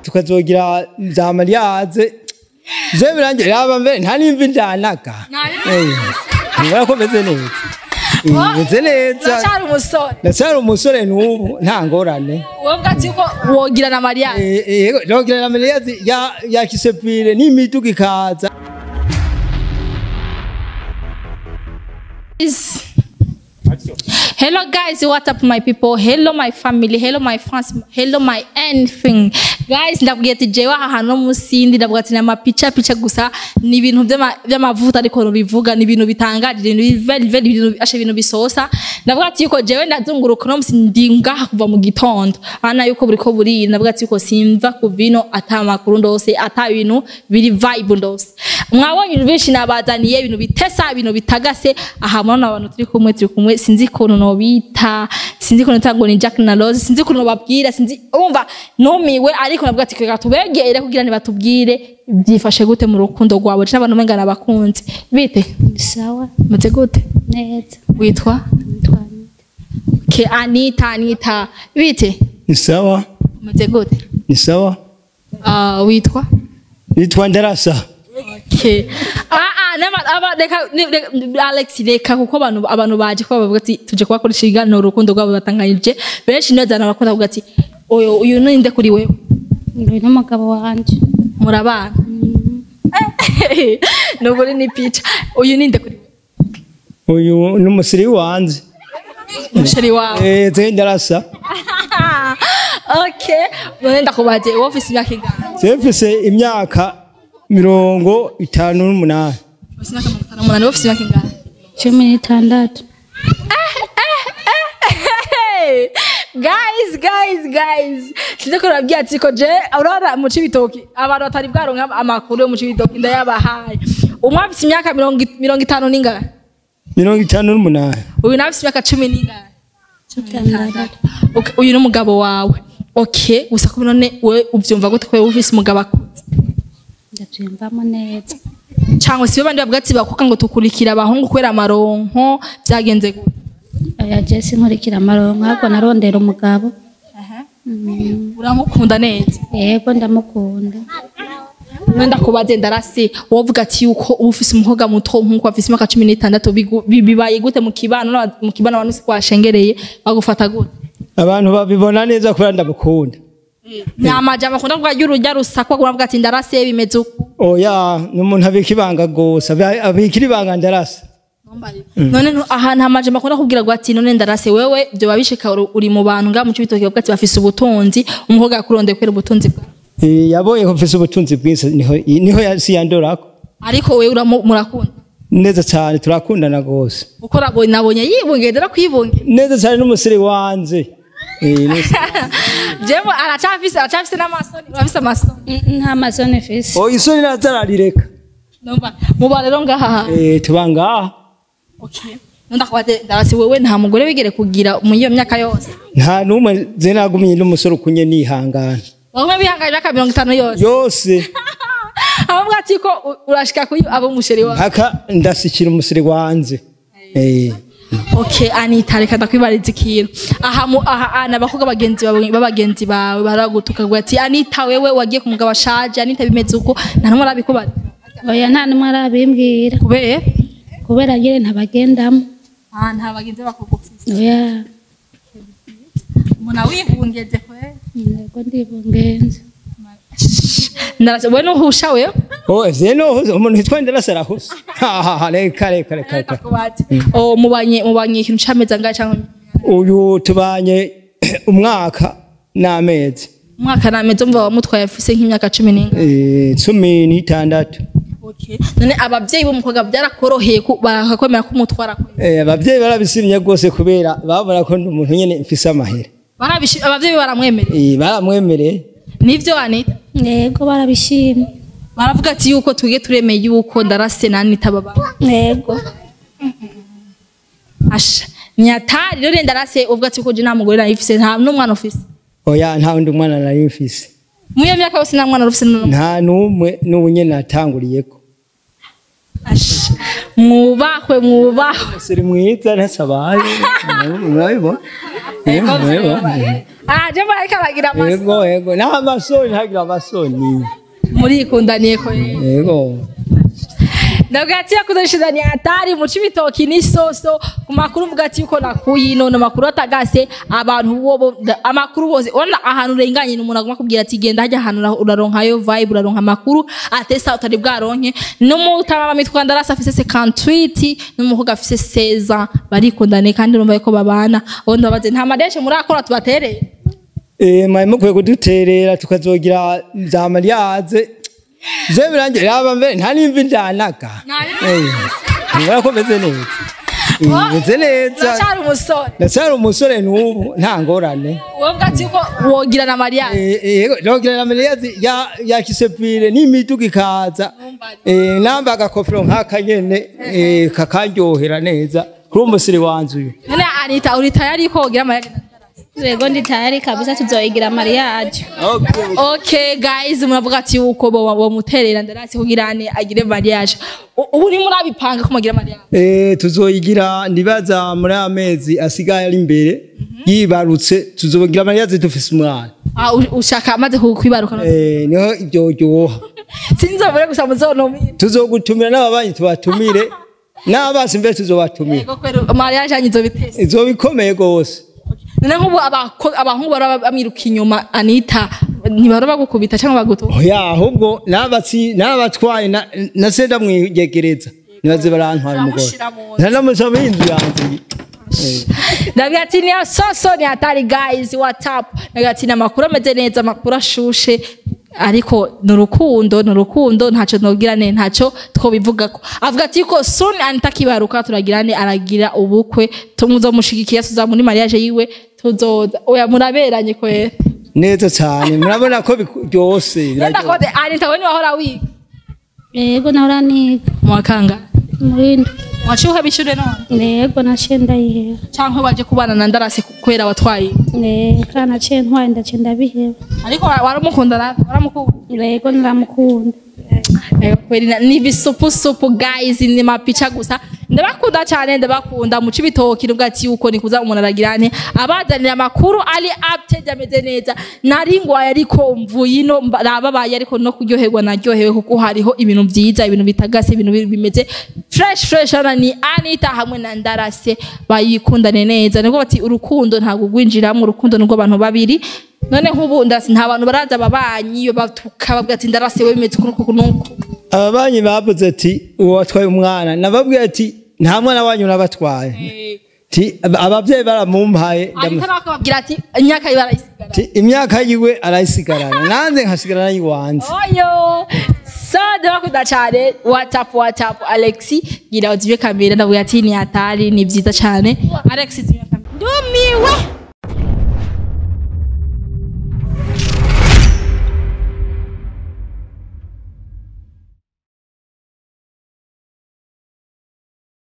tukazogira za mariage je birangiye yaba mbere nta n'imvi ndanaga ngora ko meze neza Eh, meze neza uracyari umusore ndacyari umusore n'ubu nta ngorane wowe ati ko wogira na mariage Eh, eh, yego nogira na mariage ya ya kisepire n'imiduga ikaza Is- Hello guys, what up my people? Hello my family, hello my fans, hello my anything. Guys, ndabwiye ati jewe aha hantu no musindi ndavuga ati nama picha picha gusa ni ibintu by'ama- by'amavuta ariko rubivuga ni ibintu bitangaje ni very very ibintu ashe ibintu bisosa ndavuga ati yuko jewe ndazunguruka no musindi ngaha kuva mu gitondo ana yuko buriko burira ndavuga ati yuko simva ku vino ata makuru ndose ata ibintu biri vibe ndose mwabonye ibintu byinshi nabazaniye ibintu bitesa ibintu bitagase aha murabona abantu turi kumwe turi kumwe sinzi ukuntu nobita sinzi ukuntu ntango ni Jack na Rose sinzi ukuntu babwira sinzi umva numiwe ariko navuga ati reka tubegere kugira ni batubwire byifashe gute mu rukundo rwawe n'abantu mengana abakunzi bite sawa mutse gute neza witwa twanyita ke Anita Anita bite ni sawa mutse gute ni sawa Ah, witwa nitwa ndarasa Okay. Ah ah nama aba reka ni- reka- Alex reka kuko abantu abantu baje ko bavuga ati tuje kubakoresha iganiro urukundo rwabo batanganyije benshi niyo zana bakunda kuvuga ati oyo uyu ninde kuri wewe uyu n'umugabo wanje murabana nubwo ni picha uyu ninde kuri wewe uyu ni umusiri wanze musheri wawe eh ze ndarasa okay none ndakubaze wowe ufise imyaka ingana Zefise imyaka mirongo itanu n'umunani. ufise imyaka mirongo itanu n'umunani wowe ufise imyaka ingana cumi n'itandatu Hey, guys guys guys sinzi ko nabwiye ati ko je urabona mu cibitoki abantu batari bwaronka amakuru yo mu cibitoki ndayabahaye umwe afise imyaka mirongo i- mirongo itanu n'ingana Mirongo itanu n'umunani. uyu nawe afise imyaka cumi n'ingana itandatu Okay, uyu ni umugabo wawe okay gusa ko none we uvyumva gute ko wewe ufise umugabo akuze ndabyiyumvamo neza cyangwa si bandi bavuga ati bakuka ngo tukurikira abahungu kubera amaronko byagenze gute oya jesi nkurikira amaronko ahubwo narondera umugabo uramukunda neza yego ndamukunda wenda kubaze ndarasi wovuga ati yuko uba ufise umukobwa muto nk'uko afise imyaka cumi n'itandatu bigu- bi- bibaye gute mu kibano n'aba- mu kibano abantu si kwashengereye bagufata gute Abantu babibona neza kubera ndamukunda. ni amajambo akunda kuvuga y'urujya rusakwa uravuga ati ndarasi bimeze uko Oya, ni umuntu abika ibanga gose, abi- abikira ibanga ndarasa. none nu- ahantu amajambo akunda kubwira ngo ati none ndarase wewe byoba bishika uri- uri mu bantu ngaha mu cibitoki bavuga ati bafise ubutunzi umukobwa yakurondeye kubera ubutunzi bwawe Eh, Yabonye ko mfise ubutunzi bwinshi niho niho yasi yandorako. ariko wewe uramu- murakunda Neza cyane turakundana gose. uko rabo- nabonye yibungendera kwibunge Neza cyane n'umusiri wanze. Eh, neza. jewe aracafise aracafise n'amasoni urafise amasoni N- nta masoni fisi Oh, isoni nazararireka. Numva, muba rero ngaha Eh, tuba ngaha. Okay. Ndakwate darasi wewe nta mugore wigere kugira mu iyo myaka yose. Nta numwe ze nagumye n'umusore ukunye nihangana. Bamwe bihanganye imyaka mirongo itanu yose. Yose. Abavuga ati ko u- urashika kuri abo musheri wawe. haka ndasikira umusiri wanze eh Okay, Anita reka ndakwibariza ikintu. Aha mu aha ana abakobwa bagenzi bawe babagenzi bawe baragutuka ngo ati Anita wewe wagiye ku mugabo ashaje Anita bimeze uko nta numwe arabikubaza. oya nta n'umwe arabimbwira Kubera kubera nyine ntabagendamo ah nta bagenzi bakugufise. oya Muna wihungeze kwe. yego ndibungenze Ndarase wewe nuhusha wewe. oh zeno umuntu hitwa ndarasara hose ha ha ha reka reka reka reka Ndakubaza. Oh mubanye mubanye ikintu cameza ngahe cyangwa uyu tubanye umwaka n'amezi umwaka nameze umva wamutwaye afise nk'imyaka cumi n'inga eh cumi n'itandatu none ababyeyi b'umukobwa byarakoroheye ku- bakakwemera ko umutwara kure eh abavyeyi barabisimye rwose kubera babona ko ndi umuntu nyene mfise amahera Barabishi- ababyeyi baramwemereye eh baramwemereye nivyo anita yego barabishimye baravuga ati yuko tuge turemeye yuko ndarase na anita baba yego asha nyatari rero ndarase uvuga ati ko je nta mugore narifise nta n'umwana ufise oya nta wundi mwana nari mfise mu iyo myaka yose nta mwana ufise n'umwe nta numwe n'ubu nyene natanguriyeko asha mwubahwe mwubahwe umusiri mwiza ntasabaye murabibona Yego, yego. Ah, je mbareka aragira amaso. Yego, yego. Naho amasoni ntagira amasoni. Murikundaniye ko rero. Yego. Ndavuga ati yakuzashizani hatari mu cibitoki n'isoso ku makuru mvuga ati yuko nakuye ino amakuru atagase abantu bo amakuru bose ona ahantu urenganye n'umuntu agomba kubwira ati genda hajya ahantu ura- uraronkayo vibe uraronka amakuru atesa utari bwaronke n'umutamama mitwa ndarasa afise 58 n'umuhoga afise 16 barikundane kandi urumva yuko babana ubu ndabaze nta madeshe murakora tubatereye Eh, mwari mukwiye kuduterera tukazogira za mariage. Je birangiye raba mbere nta nimvi njanaga. Eh. Ngora ko meze neza. Eh, Meze neza. uracyari umusore Ndacyari umusore n'ubu nta ngorane. wowe bwa ati yuko wogira na mariage Eh, eh, Yego, nogira na mariage ya ya kisepire n'imiduga ikaza. Eh, namba agakofero nk'aka nyene eh, kakaryohera neza. Kuri umusiri wanje uyu. none anita uri tayari yuko wogira mariage Yego ndi tayari kabisa tuzoigira mariage. Okay. Okay guys muravuga ati yuko bo bo muterera ndarasi kugirane agire mariage. U- Ubu ni murabipanga ko mugira mariage. Eh, tuzoyigira ndibaza muri amezi asigaye ari imbere yibarutse tuzogira mariage dufise umwana Ah u- ushaka amaze kukwibaruka no. eh, niho ibyo ryoha Sinzobure gusa muzonomira. tuzogutumira n'ababanyi tubatumire n'abasi mbere tuzobatumira Ego kwero mariage anyizo bitese. izoba ikomeye rwose None nkubu abako- abahungu bara bamiruka inyuma Anita ntibara bagukubita cyangwa bagutu. oya ahubwo n'abatsi n'abatwaye na, na senda mwiyegereza nibaze barantwara umugore Uramushira mu nzu. ntanamusaba inzu yanjye Eh. Ndavuga ati ni soso ni hatari guys what up. Ndavuga ati ni amakuru ameze neza amakuru ashushe ariko ni urukundo ni urukundo ntacyo nobwirane ntacyo twobivugako avuga ati ko soon anita kibaruka turagirane aragira ubukwe tumuzomushigikiye tuza muri mariage yiwe tuzoza oya muraberanye kwera neza cyane murabona ko byose Yenda ko anita we ni wahora wiga Yego nahora niga. mwakanga Murindi. waciye bishure none Yego naciye ndayiheba. canke waje kubana na ndarase kwera watwaye Eh, kana naciye ntwaye ndaciye ndabiheba. ariko waramukunda na waramukunda Yego ndaramukunda. Eh, kweli na- ni bisupusupu guys ni mapicha gusa ndabakunda cyane ndabakunda muca ibitoki nubwo ati yuko nikuza umuntu aragirane abazanira amakuru ari update ameze neza nari ngwaye ariko mvuye ino mba- nababaye ariko no kuryoherwa naryohewe kuko hariho ibintu byiza ibintu bitagase ibintu bi- bimeze fresh fresh hano ni Anita hamwe na Ndarase bayikundane neza niko bati urukundo ntabwo gwinjiramo urukundo nubwo abantu babiri none nk'ubu ndasi nta bantu baraza ababanyi iyo batuka bavuga ati ndarase we bimeze kunuku kunuku ababanyi bavuze ati uwo watwaye umwana nababwiye ati nta mwana wanyu nabatwaye ti ababyeyi baramumpaye ndamu- ariko nawe akababwira ati imyaka ye barayisigara ti imyaka yiwe arayisigarana nanze nkasigarana yiwanze oyo so ndabakunda cyane whatsapp whatsapp alexi gira uzibe kamera ndavuga ati ni hatari ni byiza cyane alex zibe kamera ndumiwe